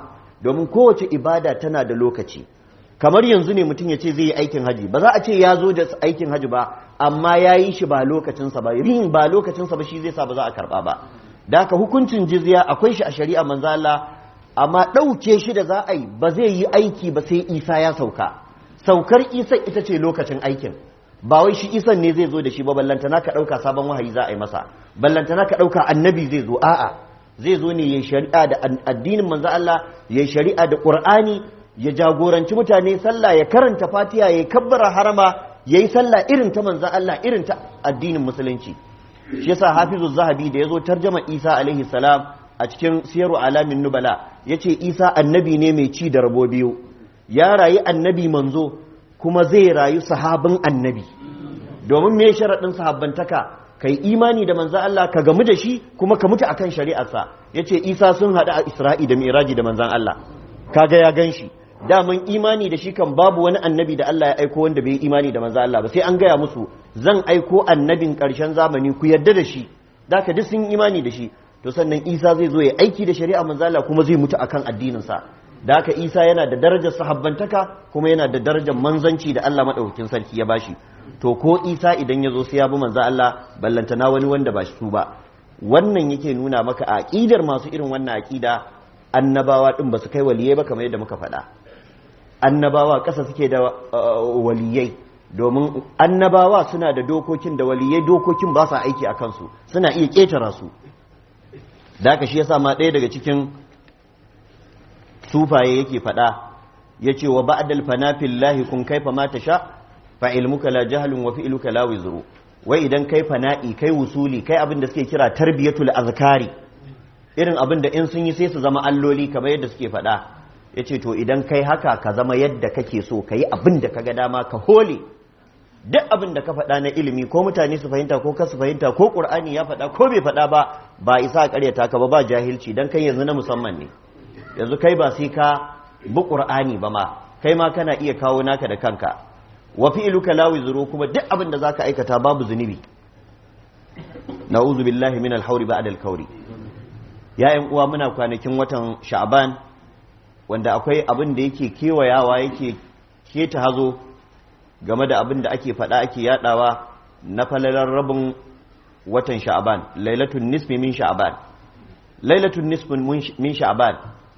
domin kowace ibada tana da lokaci kamar yanzu ne mutum ya ce zai yi aikin haji ba za a ce ya zo da aikin haji ba amma ya yi shi ba lokacinsa ba yin ba lokacinsa ba shi zai sa ba za a karba ba da haka hukuncin jizya akwai shi a shari'a manzo Allah amma ɗauke shi da za a yi ba zai yi aiki ba sai isa ya sauka saukar isa ita ce lokacin aikin ba wai shi isan ne zai zo da shi ba ballantana ka ɗauka sabon wahayi za a yi masa ballantana ka ɗauka annabi zai zo a'a zai zo ne ya shari'a da addinin manzo Allah ya shari'a da Qur'ani ya jagoranci mutane sallah ya karanta Fatiha ya kabbara harama yayi sallah irin ta manzo Allah irin ta addinin musulunci shi yasa Hafizu Zahabi da yazo tarjama Isa alaihi salam a cikin siyaru alamin nubala yace Isa annabi ne mai ci da rabo biyu ya rayu annabi manzo kuma zai rayu sahabin annabi domin me sharaɗin sahabbantaka kai imani da manzan Allah ka gamu da shi kuma ka mutu akan shari'arsa yace Isa sun haɗu a Isra'i da Miraji da manzan Allah kaga ya gan shi daman imani da shi kan babu wani annabi da Allah ya aiko wanda bai imani da manzan Allah ba sai an gaya musu zan aiko annabin ƙarshen zamani ku yarda da shi da ka duk sun imani da shi to sannan Isa zai zo ya aiki da shari'a manzan Allah kuma zai mutu akan addininsa da haka Isa yana da darajar sahabbantaka kuma yana da darajar manzanci da Allah madaukakin sarki ya bashi to ko isa idan ya zo sai ya bi manzo Allah ballantana wani wanda ba su ba wannan yake nuna maka aqidar masu irin wannan aqida annabawa din ba su kai waliyai ba kamar yadda muka faɗa annabawa ƙasa suke da waliyai domin annabawa suna da dokokin da waliyai dokokin ba sa aiki a kansu suna iya ƙetara su da haka shi yasa ma ɗaya daga cikin sufaye yake faɗa ya ce wa ba'dal fanafil lahi kun kaifa ma tasha fa ilmuka la jahlun wa fi'luka la wizru wai idan kai fana'i kai wusuli kai abin da suke kira tarbiyatul azkari irin abin da in sun yi sai su zama alloli kamar yadda suke faɗa yace to idan kai haka ka zama yadda kake so ka yi abin da kaga dama ka hole duk abin da ka faɗa na ilimi ko mutane su fahimta ko ka su fahimta ko qur'ani ya faɗa ko bai faɗa ba ba isa a ƙaryata ka ba ba jahilci dan kai yanzu na musamman ne yanzu kai ba sai ka bi qur'ani ba ma kai ma kana iya kawo naka da kanka wa fi'luka la wizru kuma duk abin da zaka aikata babu zunubi na'udhu billahi min al-hawri ba'da al-kawri ya uwa muna kwanakin watan sha'ban wanda akwai abin da yake kewayawa yake keta hazo game da abin da ake faɗa ake yadawa na falalar rabin watan sha'ban lailatun nisfi min sha'ban lailatun nisfin min sha'ban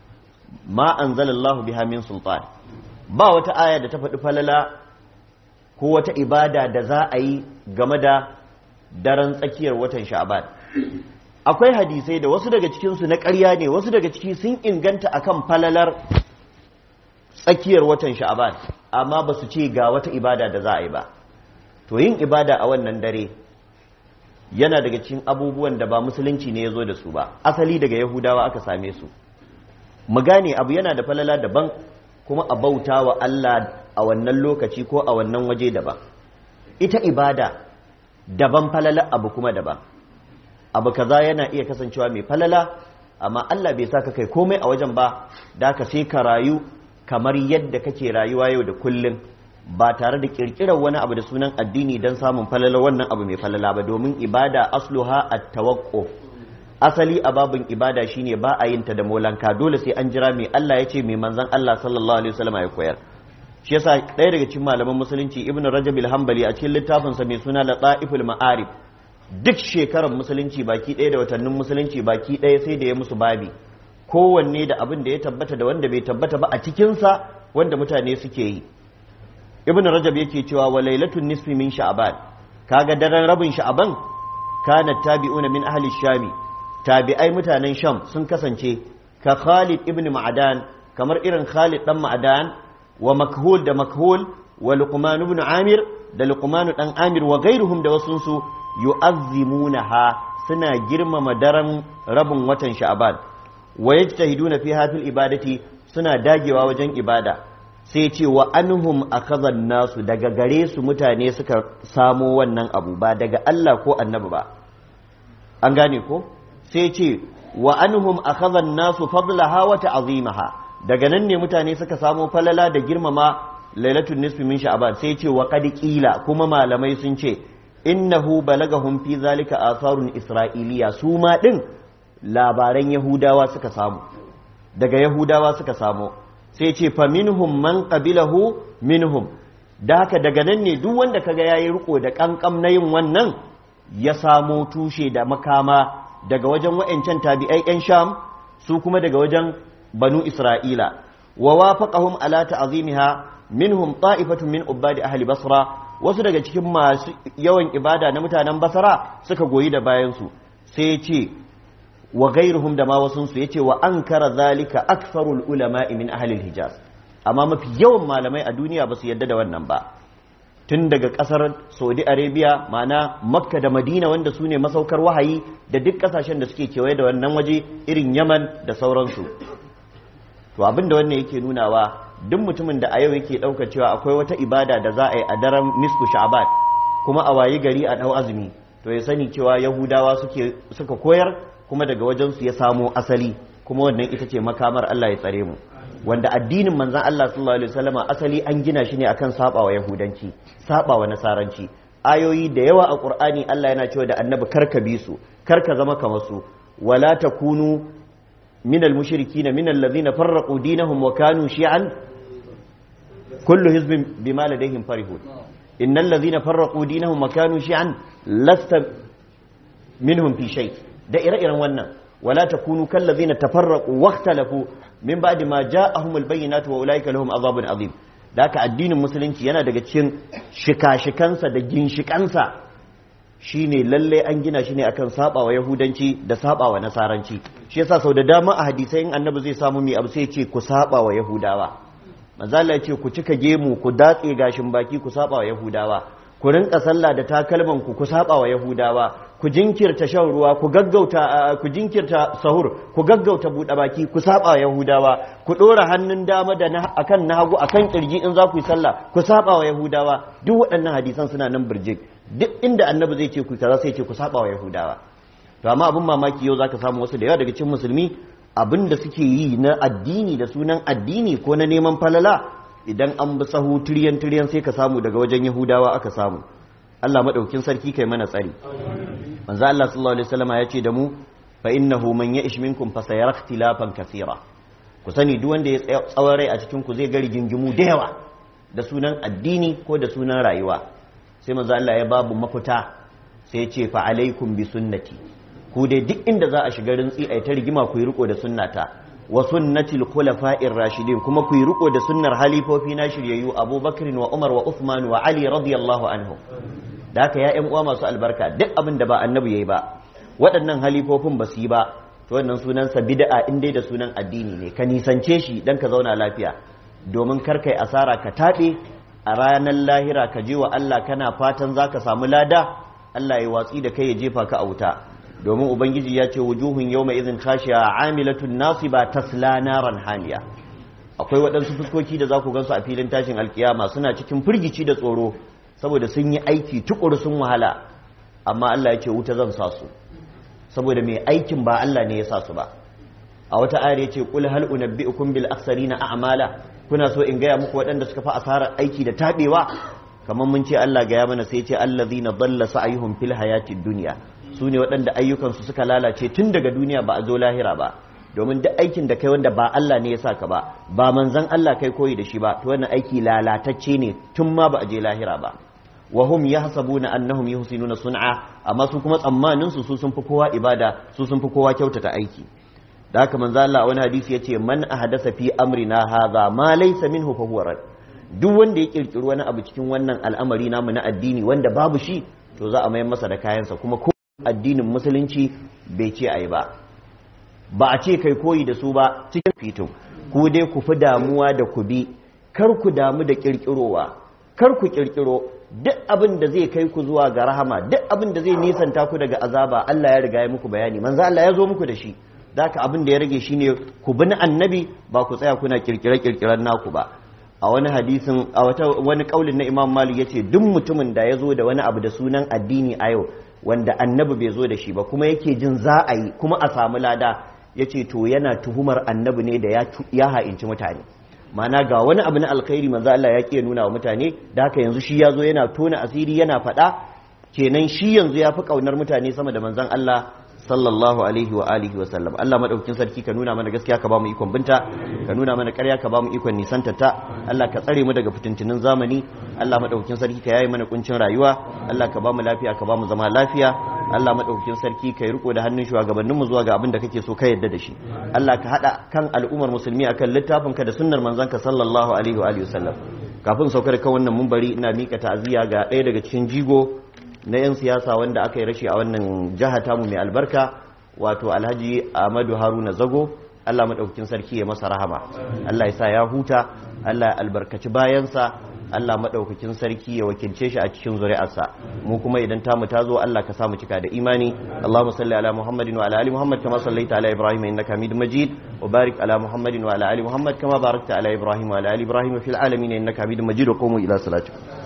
ma anzalallahu biha min sultan ba wata aya da ta faɗi falala ko wata ibada da za a yi game da daren tsakiyar watan sha'ban akwai hadisai da wasu daga cikinsu na ƙarya ne wasu daga ciki sun inganta akan falalar tsakiyar watan sha'ban amma ba su ce ga wata ibada da za a yi ba to yin ibada a wannan dare yana daga cikin abubuwan da ba musulunci ne ya zo da su ba asali daga yahudawa aka same su mu gane abu yana da falala daban kuma a bauta wa Allah a wannan lokaci ko a wannan waje daban ita ibada daban falala abu kuma daban abu kaza yana iya kasancewa mai falala amma Allah bai sa ka kai komai a wajen ba da ka sai ka rayu kamar yadda kake rayuwa yau da kullum ba tare da kirkirar wani abu da sunan addini don samun falala wannan abu mai falala ba domin ibada asluha at-tawaqquf asali a babin ibada shine ba a yin ta da molanka dole sai an jira mai Allah ya ce mai manzon Allah sallallahu alaihi wasallam ya koyar shi yasa ɗaya daga cikin malaman musulunci ibnu rajab al-hanbali a cikin littafinsa mai suna lataiful ma'arif duk shekarar musulunci baki ɗaya da watannin musulunci baki ɗaya sai da ya musu babi kowanne da abin da ya tabbata da wanda bai tabbata ba a cikinsa wanda mutane suke yi ibn rajab yake cewa wa lailatun nisfi min sha'ban kaga daren rabin sha'ban kana tabi'una min ahli shami tabi'ai mutanen sham sun kasance ka khalid ibn ma'adan kamar irin khalid dan ma'adan wa makhul da makhul wa luqman ibn amir da luqman dan amir wa gairuhum da wasunsu yu'azzimunaha suna girmama daren rabin watan sha'ban wa yajtahiduna fiha fil ibadati suna dagewa wajen ibada sai ce wa anhum akhadhan nasu daga gare su mutane suka samo wannan abu ba daga Allah ko annabi ba an gane ko sai ce wa anhum akhadhan nasu fadlaha wa ta'zimaha daga nan ne mutane suka samo falala da girmama lailatul nisfi min sha'ban sai ce wa qad qila kuma malamai sun ce innahu balagahum fi zalika atharun isra'iliya su ma din labaran yahudawa suka samu daga yahudawa suka samo sai ce fa minhum man qabilahu minhum da haka daga nan ne duk wanda kaga yayi riko da kankam na yin wannan ya samo tushe da makama daga wajen wa'ancan tabi'ai yan sham su kuma daga wajen banu isra'ila wa wafaqahum ala ta'zimiha minhum ta'ifatun min ubadi ahli basra wasu daga cikin masu yawan ibada na mutanen basra suka goyi da bayan su sai ya ce wa gairuhum da ma wasunsu ya ce wa an kara zalika aktharul ulama min ahlil hijaz amma mafi yawan malamai a duniya ba su yadda da wannan ba tun daga kasar saudi arabia ma'ana makka da madina wanda su ne masaukar wahayi da duk kasashen da suke kewaye da wannan waje irin yaman da sauransu to abin da wannan yake nunawa duk mutumin da a yau yake ɗauka cewa akwai wata ibada da za a yi a daren nisfu sha'ban kuma a wayi gari a ɗau azumi to ya sani cewa yahudawa suka koyar kuma daga wajensu ya samo asali kuma wannan ita ce makamar Allah ya tsare mu wanda addinin manzan Allah sallallahu alaihi wasallama asali an gina shi ne akan sabawa yahudanci sabawa nasaranci ayoyi da yawa a qur'ani Allah yana cewa da annabi karka bi su karka zama kamar su wala takunu min al-mushrikeena min alladhina farraqu dinahum wa kanu shi'an kullu hizbin bima ladayhim farihun innal ladhina farraqu dinahum wa kanu shi'an lasta minhum fi shay' da ire-iren wannan wala takunu kallazina tafarraqu waqtalafu min ba'di ma ja'ahumul bayyinatu wa ulaika lahum azabun azim da haka addinin musulunci yana daga cikin shika-shikansa da ginshikansa shine lalle an gina shi ne akan sabawa yahudanci da sabawa nasaranci shi yasa sau da dama a hadisai in annabi zai samu mai abu sai ya ce ku sabawa yahudawa manzo Allah ya ce ku cika gemu ku datse gashin baki ku sabawa yahudawa ku rinka sallah da takalman ku ku sabawa yahudawa ku jinkirta shan ruwa ku gaggauta ku jinkirta sahur ku gaggauta buɗe baki ku saba yahudawa ku ɗora hannun dama da akan na hagu akan kirji in za ku yi sallah ku saba wa yahudawa duk waɗannan hadisan suna nan birjik duk inda annabi zai ce ku kaza sai ce ku saba wa yahudawa to amma abin mamaki yau zaka samu wasu da yawa daga cikin musulmi abin da suke yi na addini da sunan addini ko na neman falala idan an bi sahu tiryan tiryan sai ka samu daga wajen yahudawa aka samu Allah madaukin sarki kai mana tsari manzo Allah sallallahu alaihi wasallam ya ce da mu fa innahu man ya'ish minkum fa sayara ikhtilafan kaseera ku sani duk wanda ya tsawon rai a cikin ku zai ga rigingimu da yawa da sunan addini ko da sunan rayuwa sai manzo Allah ya babu mafita sai ya ce fa alaikum bi sunnati ku dai duk inda za a shiga rintsi ai ta rigima ku yi riko da sunnata wa sunnatil khulafa'ir rashidin kuma ku yi riko da sunnar halifofi na shiryayyu Abubakar wa Umar wa Uthman wa Ali radiyallahu anhu da haka ya ƴan uwa masu albarka duk abin da ba annabi yayi ba waɗannan halifofin ba su yi ba to wannan sunansa bid'a in dai da sunan addini ne ka nisance shi dan ka zauna lafiya domin kar kai asara ka taɓe a ranar lahira ka je wa Allah kana fatan zaka samu lada Allah ya watsi da kai ya jefa ka a wuta domin ubangiji ya ce wujuhun yawma idhin khashiya amilatun nasiba tasla naran hamiya akwai waɗansu fuskoki da za ku gansu a filin tashin alkiyama suna cikin firgici da tsoro saboda sun yi aiki tukuru sun wahala amma Allah ya ce wuta zan sa su saboda mai aikin ba Allah ne ya sa su ba a wata ayar ya ce qul hal unabbi'ukum bil akhsarina a'mala kuna so in gaya muku waɗanda suka fi asarar aiki da tabewa kamar mun ce Allah gaya mana sai ce allazina dalla sa'yuhum fil hayatid dunya su ne waɗanda ayyukansu suka lalace tun daga duniya ba a zo lahira ba domin duk aikin da kai wanda ba Allah ne ya saka ba ba manzan Allah kai koyi da shi ba to wannan aiki lalatacce ne tun ma ba a je lahira ba wa hum yahsabuna annahum yuhsinuna sun'a amma su kuma tsammanin su sun fi kowa ibada su sun fi kowa kyautata aiki da haka manzo Allah wani hadisi yace man ahdasa fi amrina hadha ma laysa minhu fa huwa rad duk wanda ya kirkiri wani abu cikin wannan al'amari namu na addini wanda babu shi to za a mayar masa da kayansa kuma ko addinin musulunci bai ce ayi ba ba a ce kai koyi da su ba cikin fito ku dai ku fi damuwa da ku bi kar ku damu da kirkirowa kar ku kirkiro duk abin da zai kai ku zuwa ga rahama duk abin da zai nisanta ku daga azaba Allah ya riga ya muku bayani manzo Allah ya zo muku da shi daka abin da ya rage shine ku bi na annabi ba ku tsaya kuna kirkire kirkiren naku ba a wani hadisin a wata wani kaulin na Imam Malik yace duk mutumin da ya zo da wani abu da sunan addini a yau wanda annabi bai zo da shi ba kuma yake jin za a yi kuma a samu lada yace to yana tuhumar annabi ne da ya ha'inci mutane mana ga wani abu na alkhairi manzo Allah ya ke nuna wa mutane da haka yanzu shi ya zo yana tona asiri yana faɗa kenan shi yanzu ya fi ƙaunar mutane sama da manzon Allah sallallahu alaihi wa alihi wa sallam Allah madaukakin sarki ka nuna mana gaskiya ka ba mu ikon binta ka nuna mana ƙarya ka ba mu ikon nisanta ta Allah ka tsare mu daga fitintunin zamani Allah madaukakin sarki ka yaye mana kuncin rayuwa Allah ka ba mu lafiya ka ba mu zama lafiya Allah madaukakin sarki ka yi riko da hannun shugabannin mu zuwa ga abin da kake so ka yadda da shi Allah ka hada kan al'ummar musulmi akan littafin ka da sunnar manzon ka sallallahu alaihi wa alihi wa sallam kafin saukar kan wannan mumbari ina mika ta'aziyya ga ɗaya daga cikin jigo na 'yan siyasa wanda aka yi rashi a wannan jiha tamu mai albarka wato alhaji ahmadu haruna zago allah maɗaukakin sarki ya masa rahama allah ya sa ya huta allah ya albarkaci bayansa allah maɗaukakin sarki ya wakilce shi a cikin zuri'arsa mu kuma idan tamu ta zo allah ka samu cika da imani allahumma salli ala muhammadin wa ala ali muhammad kama sallaita ala ibrahim innaka hamidum majid wa barik ala muhammadin wa ala ali muhammad kama barakta ala ibrahim wa ala ali ibrahim fil alamin innaka hamidum majid wa qumu ila salatikum